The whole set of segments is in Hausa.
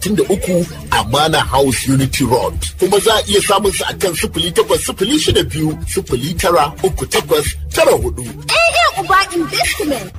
da uku Amana House Unity Road. Kuma za a iya samun su a kan sifili takwas sifili shida biyu sifili tara uku takwas tara hudu. AA Uba Investment.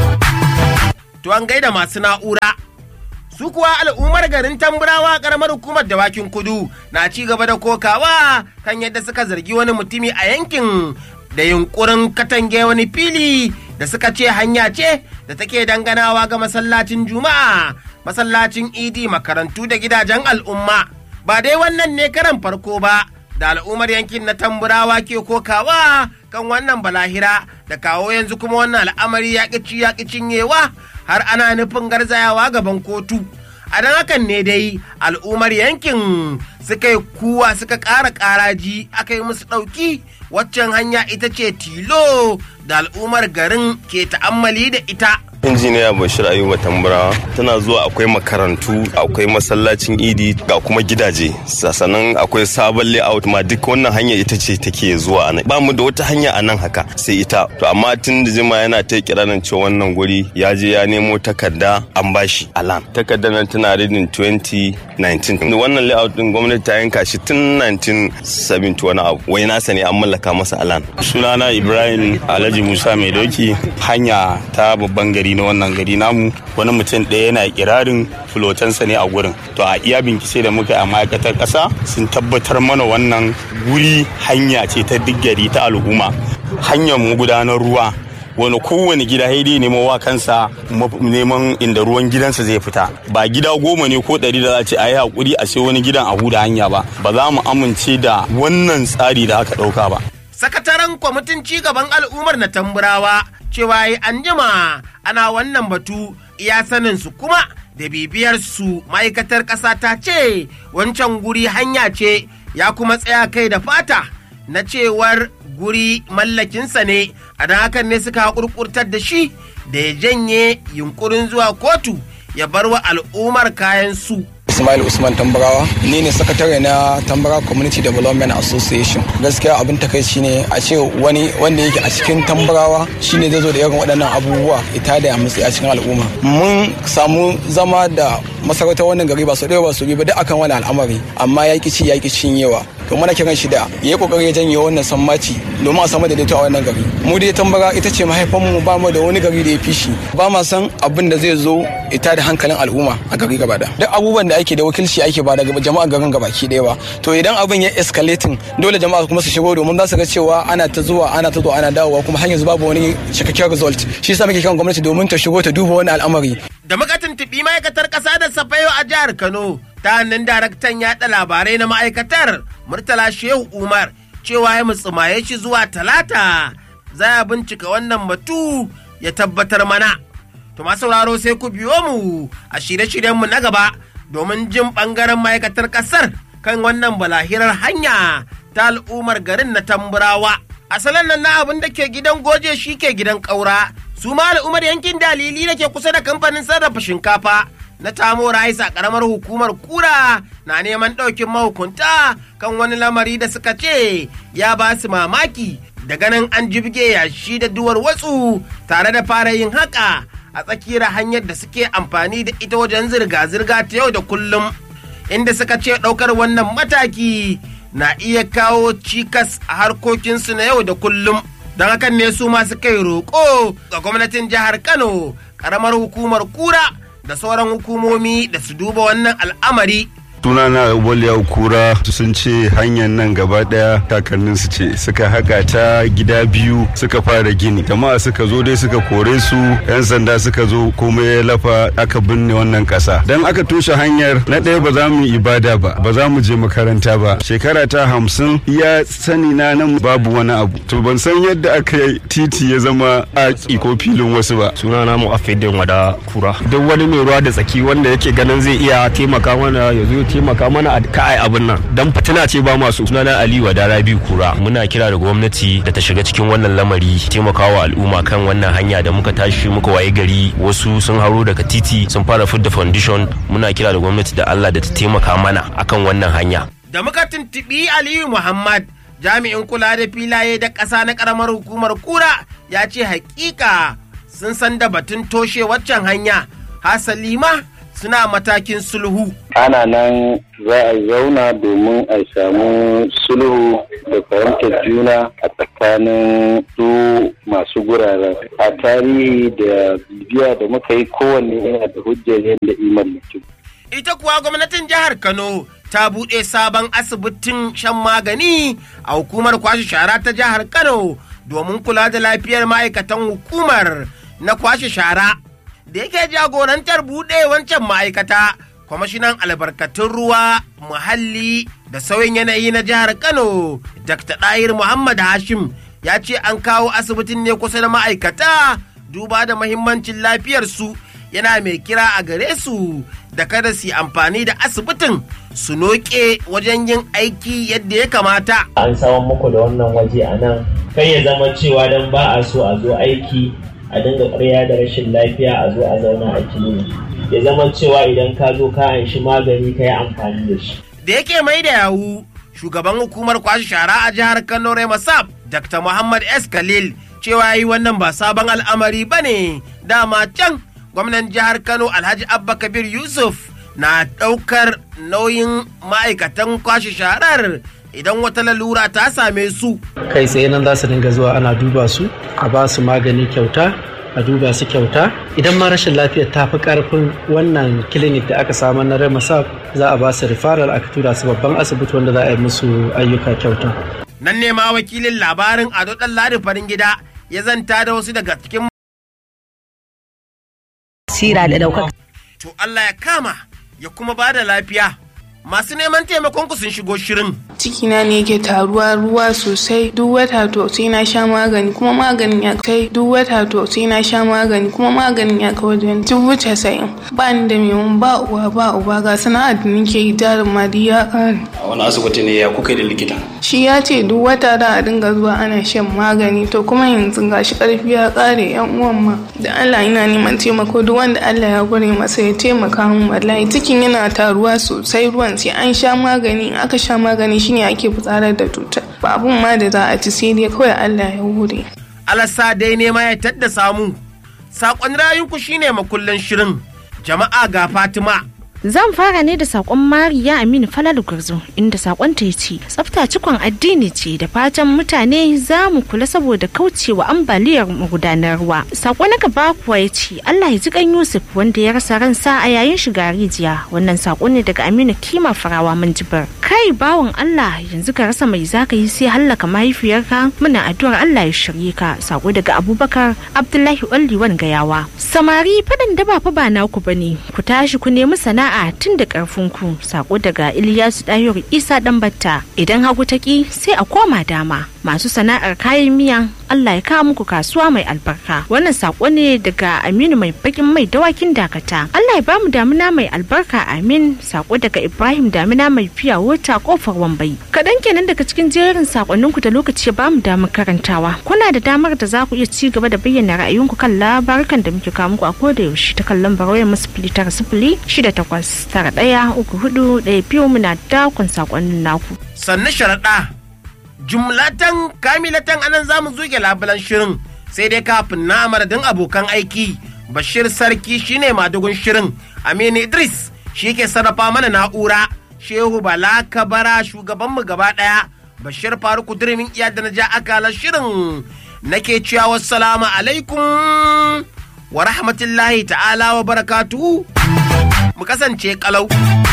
To an gaida masu na'ura. Su kuwa al'ummar garin Tamburawa karamar hukumar dawakin kudu na ci gaba da kokawa kan yadda suka zargi wani mutumi a yankin da yunkurin katange wani fili da suka ce hanya ce da take danganawa ga masallacin juma'a masallacin idi makarantu da gidajen al'umma ba dai wannan ne karan farko ba da al'ummar yankin na tamburawa ke kokawa kan wannan balahira da kawo yanzu kuma wannan al'amari ya ƙici ya cinyewa har ana nufin garzayawa gaban kotu a don hakan ne dai al'ummar yankin suka yi kuwa suka ƙara ƙaraji aka yi musu ɗauki waccan hanya ita ce tilo da al'ummar garin ke ta'ammali da ita injiniya bashir ayuba tamburawa tana zuwa akwai makarantu akwai masallacin idi ga kuma gidaje sannan akwai sabon layout ma duk wannan hanya ita ce take zuwa a nan ba mu da wata hanya a nan haka sai ita to amma tun da jima yana ta kiranin cewa wannan guri ya je ya nemo takarda an bashi alan takardar nan tana reading 2019 wannan layout din gwamnati ta yanka shi tun 1970 wani abu wai nasa ne an mallaka masa alan sunana ibrahim alhaji musa mai doki hanya ta babban gari na wannan gari namu wani mutum ɗaya yana kirarin fulotansa ne a gurin to a iya bincike da muka yi a ma'aikatar ƙasa sun tabbatar mana wannan guri hanya ce ta duk gari ta al'umma hanyar mu gudanar ruwa wani kowane gida haidi nemo wa kansa neman inda ruwan gidansa zai fita ba gida goma ne ko ɗari da za a ce a yi haƙuri a sai wani gidan a huda hanya ba ba za mu amince da wannan tsari da aka ɗauka ba sakataren kwamitin cigaban al'ummar na tamburawa cewa yi an jima ana wannan batu iya sanin su kuma da bibiyar su ma'aikatar ƙasa ta ce wancan guri hanya ce ya kuma tsaya kai da fata na cewar guri mallakinsa ne a don hakan ne suka haƙurƙurtar da shi da ya janye yunkurin zuwa kotu ya bar wa al'ummar kayan su Ismail Usman Tambarawa ni ne sakatare na Tambara Community Development Association gaskiya abin takaici ne a ce wani wanda yake a cikin Tambarawa shine zai zo da irin waɗannan abubuwa ita da matsayi a cikin al'umma mun samu zama da masarautar wannan gari ba su ɗaya ba su bi ba duk akan wani al'amari amma ya ci ya cinyewa to muna kiran shi da ya yi kokari ya janye wannan sammaci domin a samu daidaito a wannan gari mu dai tambara ita ce mahaifanmu ba mu da wani gari da ya fi shi ba ma san abin da zai zo ita da hankalin al'umma a gari gaba da duk abubuwan da ake da wakilci ake ba daga jama'a garin gabaki ɗaya ba to idan abin ya escalating dole jama'a kuma su shigo domin za su ga cewa ana ta zuwa ana ta zuwa ana dawowa kuma har yanzu babu wani cikakken result shi yasa muke kiran gwamnati domin ta shigo ta duba wani al'amari da muka tuntuɓi ma'aikatar ƙasa da safayo a jihar kano ta hannun daraktan yaɗa labarai na ma'aikatar murtala shehu umar cewa ya mutsumaye shi zuwa talata za a bincika wannan batu ya tabbatar mana to masu sauraro sai ku biyo mu a shirye-shiryenmu na gaba domin jin ɓangaren ma'aikatar ƙasar kan wannan balahirar hanya ta al'ummar garin na tamburawa asalin nan na abin da ke gidan goje shi ke gidan ƙaura su ma al'ummar yankin dalili da ke kusa da kamfanin sarrafa shinkafa na tamo rais a karamar hukumar kura na neman ɗaukin mahukunta kan wani lamari da suka ce ya ba su mamaki da ganin an jibge yashi da duwar watsu tare da fara yin haka a tsakiyar hanyar da suke amfani da ita wajen zirga-zirga ta yau da kullum inda suka ce ɗaukar wannan mataki na iya kawo cikas a harkokinsu na yau da kullum don hakan ne su masu kai roƙo ga gwamnatin jihar kano ƙaramar hukumar kura da sauran hukumomi da su duba wannan al'amari sunana Ubaliya Kura sun ce hanyar nan gaba daya kakannin su ce suka haka ta gida biyu suka fara gini jama'a suka zo dai suka kore su yan sanda suka zo komai ya lafa aka binne wannan kasa dan aka toshe hanyar na ɗaya ba za mu ibada ba ba za mu je makaranta ba shekara ta hamsin ya sani na nan babu wani abu to ban san yadda aka yi titi ya zama aki ko filin wasu ba sunana mu afidin wada kura duk wani mai ruwa da tsaki wanda yake ganin zai iya taimaka mana ya zo taimaka mana a ka'ai abin nan dan fitina ce ba masu sunana Ali Wadara biyu kura muna kira da gwamnati da ta shiga cikin wannan lamari taimakawa al'umma kan wannan hanya da muka tashi muka waye gari wasu sun haro daga titi sun fara fidda foundation muna kira da gwamnati da Allah da ta taimaka mana akan wannan hanya da muka tuntuɓi Aliyu Muhammad jami'in kula da filaye da ƙasa na ƙaramar hukumar kura ya ce hakika sun san da batun toshe waccan hanya hasali ma suna matakin sulhu. ana nan za a zauna domin a samu sulhu da fahimtar juna a tsakanin su masu guraren a tarihi da bibiya da muka yi kowanne yana da hujjar yadda iman mutum Ita kuwa gwamnatin jihar Kano ta buɗe sabon asibitin shan magani a hukumar kwashe shara ta jihar Kano domin kula da lafiyar ma'aikatan hukumar na kwashe shara. Da yake jagorantar buɗe wancan ma'aikata, kwamishinan albarkatun ruwa, muhalli da sauyin yanayi na jihar Kano, Dr. Ɗahir Muhammad Hashim ya ce an kawo asibitin ne kusa da ma'aikata duba da mahimmancin lafiyarsu. yana mai kira a gare su da kada su yi amfani da asibitin su noke wajen yin aiki yadda ya kamata. An saman muku da wannan waje a nan kai ya zama cewa don ba a so a zo aiki a dinga ƙarya da rashin lafiya a zo a zauna a kilini. Ya zama cewa idan ka zo ka anshi magani ka yi amfani da shi. Da yake mai da yawu shugaban hukumar kwashe shara a jihar Kano Remasab Dr. Muhammad S. Khalil cewa yi wannan ba sabon al'amari ba ne dama can gwamnan jihar kano alhaji abba kabir yusuf na ɗaukar nauyin ma'aikatan kwashe sharar idan wata lalura ta same su kai tsaye nan za su dinga zuwa ana duba su a ba su magani kyauta a duba su kyauta idan ma rashin lafiyar ta fi karfin wannan clinic da aka samar na remasab za a ba su referral aka tura su babban asibiti wanda za a yi musu ayyuka kyauta nan ne ma wakilin labarin ado ɗan ladi farin gida ya zanta da wasu daga cikin sira da ɗaukaka. To Allah ya kama ya kuma ba da lafiya. Masu neman taimakon ku sun shigo shirin. Cikina ne yake taruwa ruwa sosai duk wata to sai na sha magani kuma maganin ya kai duk wata to sai na sha magani kuma maganin ya kai wajen dubu casa'in. Ba ni da mai ba uwa ba uba ga sana'ar da nake yi jarin ma ya kare. A wani asibiti ne ya kuka da likita? Shi ya ce duk wata da a dinga zuwa ana shan magani to kuma yanzu gashi karfi ya kare yan uwan ma. Da Allah ina neman taimako duk wanda Allah ya gware masa ya taimaka min wallahi cikin yana taruwa sosai ruwan sai an sha magani aka sha magani shine ake fitsarar da cutar ba abun ma da za a ci sai dai kawai Allah ya hure. Alasa dai nema ya tadda samu. Saƙon rayunku shine makullin shirin. Jama'a ga Fatima. Zan fara ne da sakon Mariya Aminu Falalu Gurzo inda sakon ta ce tsafta cikon addini ce da fatan mutane za mu kula saboda kaucewa ambaliyar magudanar ruwa. Sako na gaba kuwa ya ce Allah ya ji kan Yusuf wanda ya rasa ransa a yayin shiga rijiya. Wannan sako ne daga Aminu Kima Farawa Minjibar. Kai bawan Allah yanzu ka rasa mai zaka yi sai hallaka mahaifiyarka muna addu'ar Allah ya shirye ka. Sako daga Abubakar Abdullahi Olliwan Gayawa. Samari faɗin da ba fa ba naku bane ku tashi ku nemi sana'a sana'a tun da ku sako daga Ilyasu Dayor Isa Dambatta idan hagu taki sai a koma dama masu sana'ar kayan miya Allah ya kawo muku kasuwa mai albarka wannan sako ne daga Aminu mai bakin mai dawakin dakata Allah ya bamu damina mai albarka amin sako daga Ibrahim damina mai fiya wata kofar wambai kaɗan kenan daga cikin jerin sakonninku da lokaci ya bamu damar karantawa kuna da damar da za ku iya ci gaba da bayyana ra'ayinku kan labarukan da muke kawo muku a koda yaushe ta kallon barawayar sifili tara sifili shida takwas tara ɗaya uku hudu ɗaya biyu muna dakon sakonnin naku. Sannu sharaɗa jumlatan kamilatan anan za mu zuge labulan shirin sai dai kafin na madadin abokan aiki bashir sarki shine madugun shirin aminu idris shi ke sarrafa mana na'ura shehu bala kabara shugabanmu gaba ɗaya bashir faruku dirimin iya da na ja akalar shirin nake cewa wassalamu alaikum wa rahmatullahi ta'ala wa barakatuhu mu kasance kalau.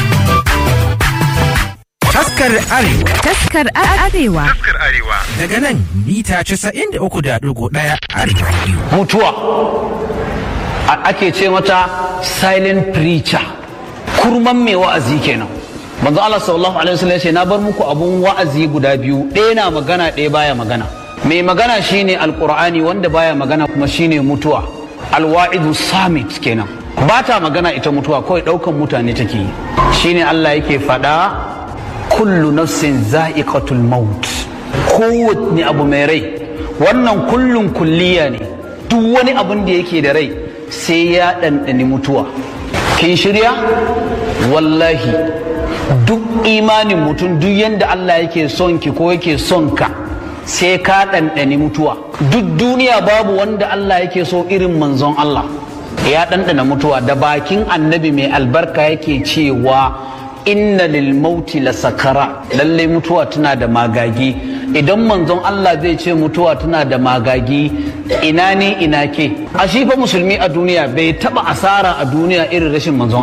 Taskar Arewa. Taskar Arewa. Taskar Arewa. Daga nan mita casa'in da uku da ɗigo ɗaya Arewa. Mutuwa. Ake ce mata silent preacher. Kurman mai wa'azi kenan. Manzo Allah sallallahu alaihi wasallam ce na bar muku abun wa'azi guda biyu ɗaya na magana ɗaya baya magana. Mai magana shine alqur'ani wanda baya magana kuma shine mutuwa. Alwa'idu samit kenan. Ba ta magana ita mutuwa kawai ɗaukan mutane take yi. Shine Allah yake faɗa kullu nafsin za'iqatul maut kowanne abu mai rai wannan kullun kulliya ne duk wani abun da yake da rai sai ya ɗanɗani mutuwa kin shirya wallahi duk imanin mutum duk yadda Allah yake son ki ko yake son ka sai ka ɗanɗani mutuwa duk duniya babu wanda Allah yake so irin manzon Allah ya ɗanɗana mutuwa da bakin annabi mai albarka yake cewa inna lil mauti la sakara lalle mutuwa tana da magagi idan manzon Allah zai ce mutuwa tana da magagi ina ne ina ke a shi fa musulmi a duniya bai taba asara a duniya irin rashin manzon